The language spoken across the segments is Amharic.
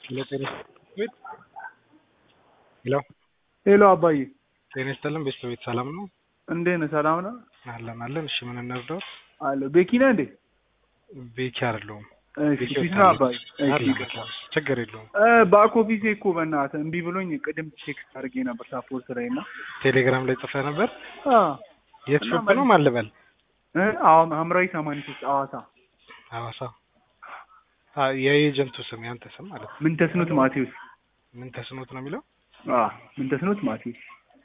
ሄሎ ጤና ቤት ሄሎ ሄሎ አባዬ ጤና ይስጥልን ቤተሰቤት ሰላም ነው እንዴት ነህ? ሰላም ነው አለን አለን እሺ ምን እንርዳው አለ ቤኪ ነህ እንዴ? ቤኪ አይደለሁም እሺ ቤኪ ፊት ነው አባዬ። እሺ አለ ይቅርታ። ችግር የለውም እ ባክ ኦፊሴ እኮ በእናትህ እምቢ ብሎኝ ቅድም ቴክስት አድርጌ ነበር ሳፖርት ላይ እና ቴሌግራም ላይ ጽፈህ ነበር አ የት እና ሾፕ ነው ማን ልበል እ አሁን ሐምራዊ ሰማንያ ሶስት ሐዋሳ ሐዋሳ አ የኤጀንቱ ስም ያንተ ስም ማለት ነው ምን ተስኖት ማቴዎስ ምን ተስኖት ነው የሚለው አ ምን ተስኖት ማቴዎስ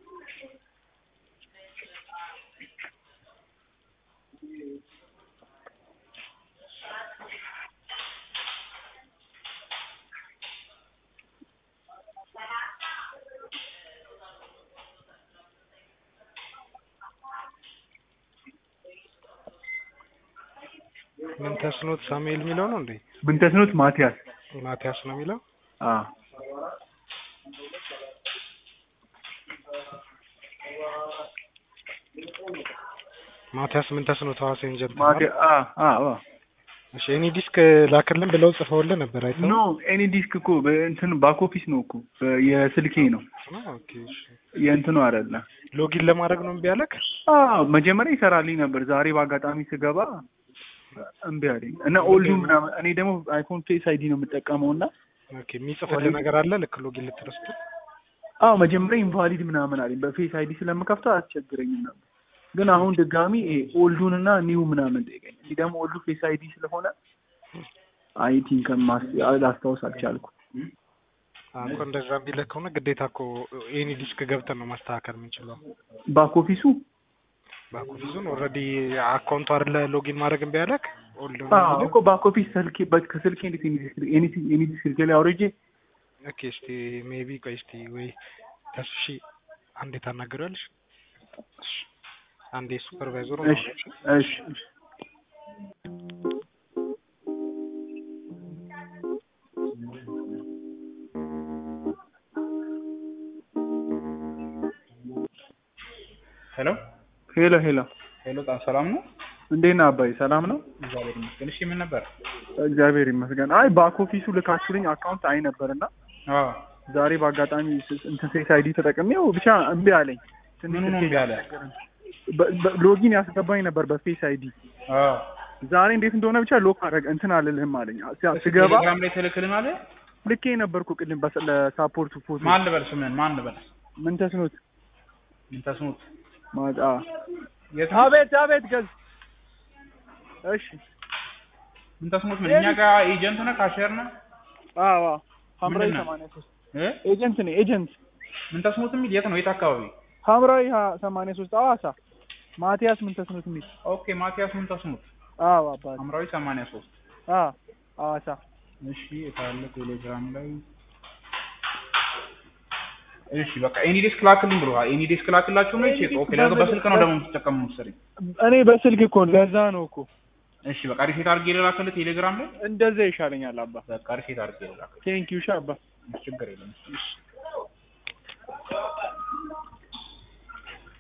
ምን ተስኖት ሳሙኤል የሚለው ነው እንዴ ምን ተስኖት ማቲያስ ማቲያስ ነው የሚለው አ ማቲያስ ምን ተስኖት ሐዋሳ ኤጀንት ነው ማቲያ አ አ አ እሺ እኔ ዲስክ ላክልን ብለው ጽፈውልህ ነበር አይተኸው ኖ ኤኒ ዲስክ እኮ በእንትን ባክ ኦፊስ ነው እኮ በ- የስልኬ ነው ኦኬ እሺ የእንትኑ አይደለ ሎጊን ለማድረግ ነው እምቢ አለክ አዎ መጀመሪያ ይሰራልኝ ነበር። ዛሬ በአጋጣሚ ስገባ እምቢ አለኝ እና ኦልዱ ምናምን እኔ ደግሞ አይፎን ፌስ አይዲ ነው የምጠቀመው እና ኦኬ የሚጽፍልህ ነገር አለ ልክ ሎጊን ልትረስቱ አዎ መጀመሪያ ኢንቫሊድ ምናምን አለኝ። በፌስ አይዲ ስለምከፍተው አያስቸግረኝም ነበር። ግን አሁን ድጋሚ ይሄ ኦልዱን እና ኒው ምናምን ጠይቀኝ። እዚህ ደግሞ ኦልዱ ፌስ አይዲ ስለሆነ አይ ቲንክ ላስታውስ አልቻልኩ። እኮ እንደዛ ቢልህ ከሆነ ግዴታ እኮ ኤኒ ዲስክ ገብተን ነው ማስተካከል የምንችለው ባክ ኦፊሱ ባኮፊዙን ኦልሬዲ አካውንቱ አይደለ ሎጊን ማድረግ እምቢ አለክ ኦልድ አዎ እኮ ባክ ኦፊስ ስልኬ በ- ከስልኬ እንዴት ኤኒ ዲስክ ስልኬ ላይ አውርጄ ኦኬ እስቲ ሜቢ ቆይ እስቲ ወይ ተስሺ አንዴ ታናግሪያለሽ እሺ አንዴ ሱፐርቫይዘሩ እሺ እሺ እሺ ሄሎ ሄሎ ሄሎ ሄሎ ጣም ሰላም ነው? እንዴት ነህ አባይ? ሰላም ነው? እግዚአብሔር ይመስገን። እሺ ምን ነበር? እግዚአብሔር ይመስገን። አይ ባክ ኦፊሱ ልካችሁልኝ አካውንት አይ ነበርና አዎ ዛሬ በአጋጣሚ ስ- እንትን ፌስ አይዲ ተጠቅሜው ብቻ እምቢ አለኝ። ትንሽ ምኑ ነው ስልኬ እምቢ አለ? በ- በ- ሎጊን ያስገባኝ ነበር በፌስ አይዲ። አዎ ዛሬ እንዴት እንደሆነ ብቻ ሎክ አደረገ እንትን አልልህም አለኝ። ስ- ስገባ ቴሌግራም ላይ ትልክልን አለ። ልኬ ነበርኩ ቅድም በስ- ለሳፖርቱ ፎቶ ማን ልበል ስምህን? ማን ልበል? ምን ተስኖት ምን ተስኖት? ማጣ የት ነው? አቤት አቤት ገዝ እሺ ምን ተስኖት? ምን እኛ ጋር ኤጀንት ነህ? ካሸር ነህ? አዎ አዎ ሐምራዊ ምንድን ነው? ሰማንያ ሶስት እ ኤጀንት ነኝ ኤጀንት ምን ተስኖት የሚል የት ነው? የት አካባቢ? ሐምራዊ ሀ- ሰማንያ ሶስት ሐዋሳ ማቲያስ ምን ተስኖት የሚል ኦኬ ማቲያስ ምን ተስኖት? አዎ አባት ሐምራዊ 83 አዎ ሐዋሳ እሺ የታለ ቴሌግራም ላይ እሺ በቃ ኤኒ ዴስክ ላክልኝ ብሎሃል። ኤኒ ዴስክ ላክላችሁ ነው። እሺ ኦኬ ለምን በስልክ ነው ደግሞ የምትጠቀሙ መሰለኝ። እኔ በስልክ እኮ ነው፣ ለዛ ነው እኮ እሺ በቃ ሪሴት አድርጌ ልላክልህ ቴሌግራም ላይ እንደዛ ይሻለኛል አባ በቃ ሪሴት አድርጌ ልላክልህ። ቴንኪዩ ሻ አባ ችግር የለም። እሺ